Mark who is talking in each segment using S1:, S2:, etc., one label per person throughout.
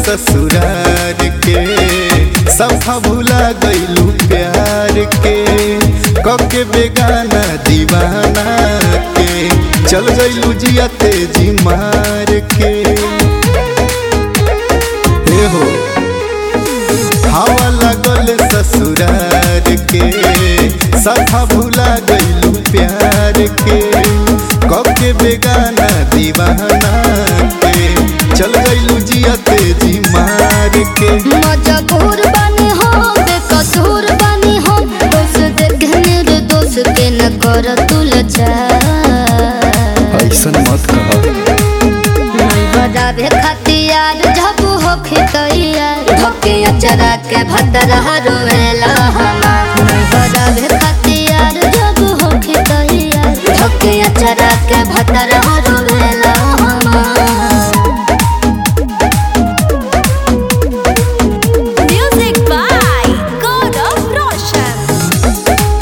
S1: ससुरार के सफा भुला गईलू प्यार के कके बेगाना दीवाना के चल गईलू जिया तेजी मार के हे हो हवा लगल ससुरार के सफा भुला गईलू प्यार के कके बेगाना दीवाना के चल गईलू जिया तेजी मार के
S2: मजबूर बनी हो बेकसूर बनी हो दोस्त देखने रे दोस्त के न कर तुलचा
S1: ऐसन मत कह
S2: नहीं बजावे खतियार जब हो खितैयार धोके अचरा के भतरा रोवेला हमार नहीं बजावे खतियार जब हो खितैयार धोके अचरा के भतरा रोवेला हमार
S3: Music by God of Roshan.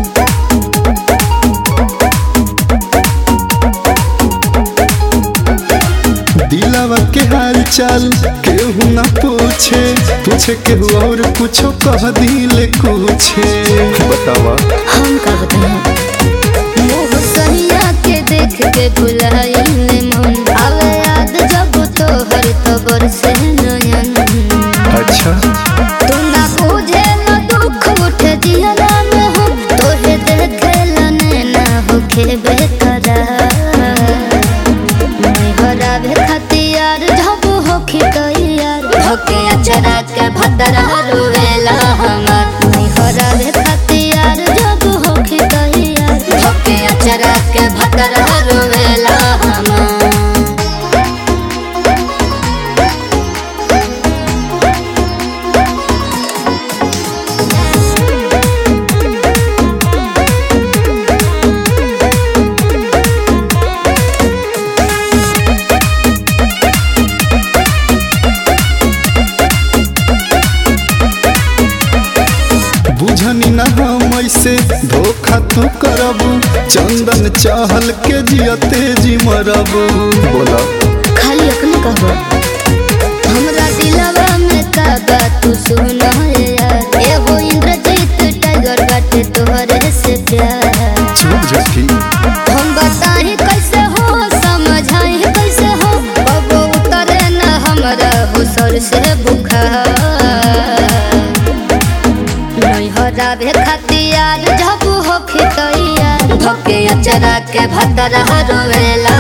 S1: दिलावा के हाल चाल केहू ना पूछे पूछे केहू और कुछो कह दिले कुछे बतावा
S2: हम का बताएं मुँह सहिया के देख के भुलाइल मन आवे याद जब तो हर तबर से नयन
S1: अच्छा
S2: तू ना बुझे न दुख उठे जियला में हो तोहे देखे लने ना होखे बेकरार नहीं हरावे खतियार जब होखी तैयार धोके अचरा के भतरा रोवेला हमार नहीं हरावे खतियार जब होखी तैयार धोके अचरा के भतरा रोवेला हमार
S1: बुझनी ना हम ऐसे धोखा तू करबू चंदन चाहल के जिया तेजी मरबू बोला
S2: खाली अपने कहो हमरा दिलवा में का बात तू सुन यार ए हो इंद्रजीत टाइगर बाटे तोहरे से प्यार
S1: चुप झटकी
S2: हम बताही कैसे हो समझाई कैसे हो अब उतरे न हमरा हो सर से बुखार नहीं हरावे खतियार जब हो खितैयार धोके अचरा के भतरा रोवेला